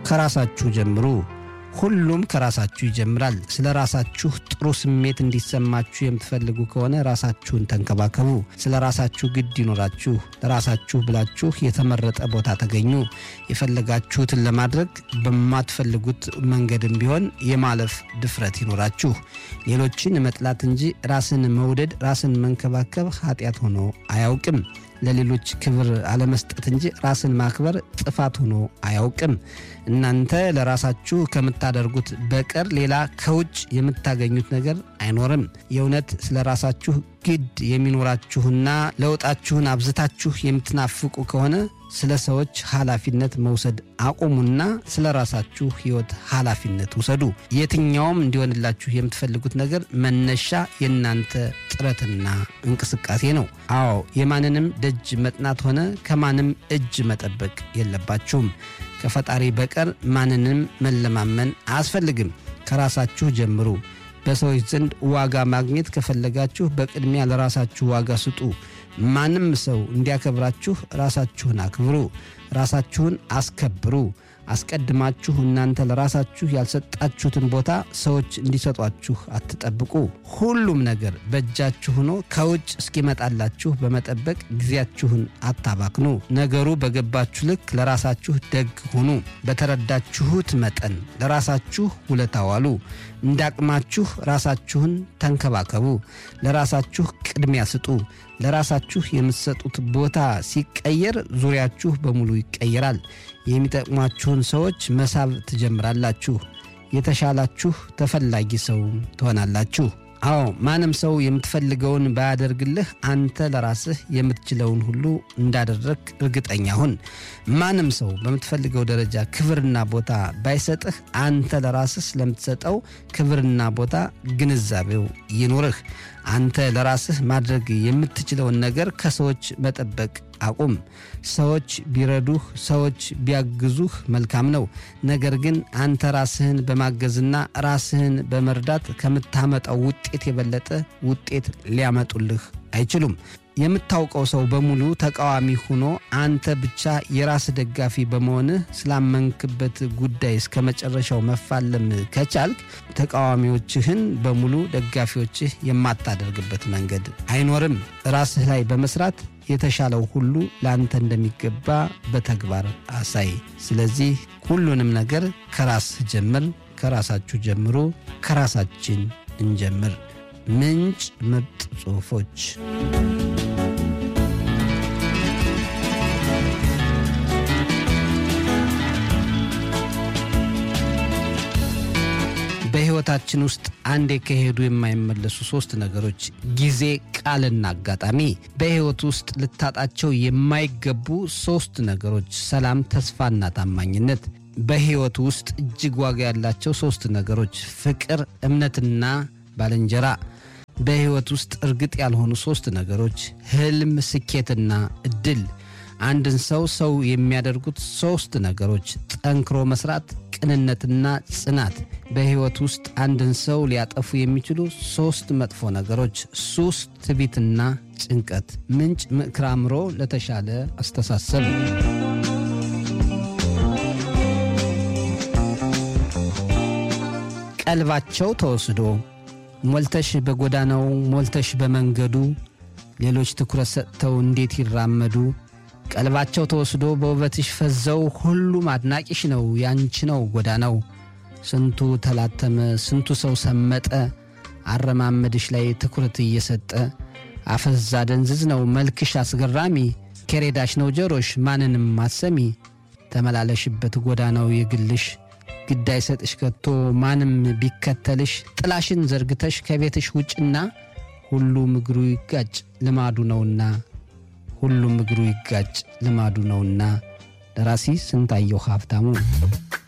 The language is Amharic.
ከራሳችሁ ጀምሩ። ሁሉም ከራሳችሁ ይጀምራል። ስለ ራሳችሁ ጥሩ ስሜት እንዲሰማችሁ የምትፈልጉ ከሆነ ራሳችሁን ተንከባከቡ። ስለ ራሳችሁ ግድ ይኖራችሁ። ለራሳችሁ ብላችሁ የተመረጠ ቦታ ተገኙ። የፈለጋችሁትን ለማድረግ በማትፈልጉት መንገድም ቢሆን የማለፍ ድፍረት ይኖራችሁ። ሌሎችን መጥላት እንጂ ራስን መውደድ፣ ራስን መንከባከብ ኃጢአት ሆኖ አያውቅም። ለሌሎች ክብር አለመስጠት እንጂ ራስን ማክበር ጥፋት ሆኖ አያውቅም። እናንተ ለራሳችሁ ከምታደርጉት በቀር ሌላ ከውጭ የምታገኙት ነገር አይኖርም። የእውነት ስለ ራሳችሁ ግድ የሚኖራችሁና ለውጣችሁን አብዝታችሁ የምትናፍቁ ከሆነ ስለ ሰዎች ኃላፊነት መውሰድ አቁሙና ስለ ራሳችሁ ሕይወት ኃላፊነት ውሰዱ። የትኛውም እንዲሆንላችሁ የምትፈልጉት ነገር መነሻ የእናንተ ጥረትና እንቅስቃሴ ነው። አዎ የማንንም ደጅ መጥናት ሆነ ከማንም እጅ መጠበቅ የለባችሁም። ከፈጣሪ በቀር ማንንም መለማመን አያስፈልግም። ከራሳችሁ ጀምሩ። በሰዎች ዘንድ ዋጋ ማግኘት ከፈለጋችሁ በቅድሚያ ለራሳችሁ ዋጋ ስጡ። ማንም ሰው እንዲያከብራችሁ ራሳችሁን አክብሩ፣ ራሳችሁን አስከብሩ። አስቀድማችሁ እናንተ ለራሳችሁ ያልሰጣችሁትን ቦታ ሰዎች እንዲሰጧችሁ አትጠብቁ። ሁሉም ነገር በእጃችሁ ሆኖ ከውጭ እስኪመጣላችሁ በመጠበቅ ጊዜያችሁን አታባክኑ። ነገሩ በገባችሁ ልክ ለራሳችሁ ደግ ሁኑ። በተረዳችሁት መጠን ለራሳችሁ ውለታ ዋሉ። እንዳቅማችሁ ራሳችሁን ተንከባከቡ። ለራሳችሁ ቅድሚያ ስጡ። ለራሳችሁ የምትሰጡት ቦታ ሲቀየር ዙሪያችሁ በሙሉ ይቀየራል። የሚጠቅሟችሁን ሰዎች መሳብ ትጀምራላችሁ። የተሻላችሁ ተፈላጊ ሰው ትሆናላችሁ። አዎ ማንም ሰው የምትፈልገውን ባያደርግልህ አንተ ለራስህ የምትችለውን ሁሉ እንዳደረግ እርግጠኛ ሁን። ማንም ሰው በምትፈልገው ደረጃ ክብርና ቦታ ባይሰጥህ አንተ ለራስህ ስለምትሰጠው ክብርና ቦታ ግንዛቤው ይኑርህ። አንተ ለራስህ ማድረግ የምትችለውን ነገር ከሰዎች መጠበቅ አቁም። ሰዎች ቢረዱህ፣ ሰዎች ቢያግዙህ መልካም ነው። ነገር ግን አንተ ራስህን በማገዝና ራስህን በመርዳት ከምታመጣው ውጤት የበለጠ ውጤት ሊያመጡልህ አይችሉም። የምታውቀው ሰው በሙሉ ተቃዋሚ ሆኖ አንተ ብቻ የራስ ደጋፊ በመሆንህ ስላመንክበት ጉዳይ እስከ መጨረሻው መፋለም ከቻልክ ተቃዋሚዎችህን በሙሉ ደጋፊዎችህ የማታደርግበት መንገድ አይኖርም። ራስህ ላይ በመስራት የተሻለው ሁሉ ለአንተ እንደሚገባ በተግባር አሳይ። ስለዚህ ሁሉንም ነገር ከራስህ ጀምር። ከራሳችሁ ጀምሮ ከራሳችን እንጀምር። ምንጭ ምርጥ ጽሑፎች በሕይወታችን ውስጥ አንዴ ከሄዱ የማይመለሱ ሦስት ነገሮች ጊዜ፣ ቃልና አጋጣሚ። በሕይወት ውስጥ ልታጣቸው የማይገቡ ሦስት ነገሮች ሰላም፣ ተስፋና ታማኝነት። በሕይወት ውስጥ እጅግ ዋጋ ያላቸው ሦስት ነገሮች ፍቅር፣ እምነትና ባልንጀራ። በሕይወት ውስጥ እርግጥ ያልሆኑ ሦስት ነገሮች ሕልም፣ ስኬትና ዕድል። አንድን ሰው ሰው የሚያደርጉት ሦስት ነገሮች ጠንክሮ መስራት፣ ቅንነትና ጽናት። በሕይወት ውስጥ አንድን ሰው ሊያጠፉ የሚችሉ ሦስት መጥፎ ነገሮች ሱስ፣ ትዕቢትና ጭንቀት። ምንጭ ምክረ አእምሮ ለተሻለ አስተሳሰብ። ቀልባቸው ተወስዶ ሞልተሽ በጎዳናው ሞልተሽ በመንገዱ ሌሎች ትኩረት ሰጥተው እንዴት ይራመዱ ቀልባቸው ተወስዶ በውበትሽ ፈዘው ሁሉም አድናቂሽ ነው ያንቺ ነው ጎዳናው። ስንቱ ተላተመ ስንቱ ሰው ሰመጠ አረማመድሽ ላይ ትኩረት እየሰጠ አፈዛ ደንዝዝ ነው መልክሽ አስገራሚ ከሬዳሽ ነው ጀሮሽ ማንንም አሰሚ ተመላለሽበት ጎዳናው የግልሽ ግድ አይሰጥሽ ከቶ ማንም ቢከተልሽ ጥላሽን ዘርግተሽ ከቤትሽ ውጭና ሁሉም እግሩ ይጋጭ ልማዱ ነውና ሁሉም እግሩ ይጋጭ ልማዱ ነውና። ደራሲ ስንታየሁ ሀብታሙ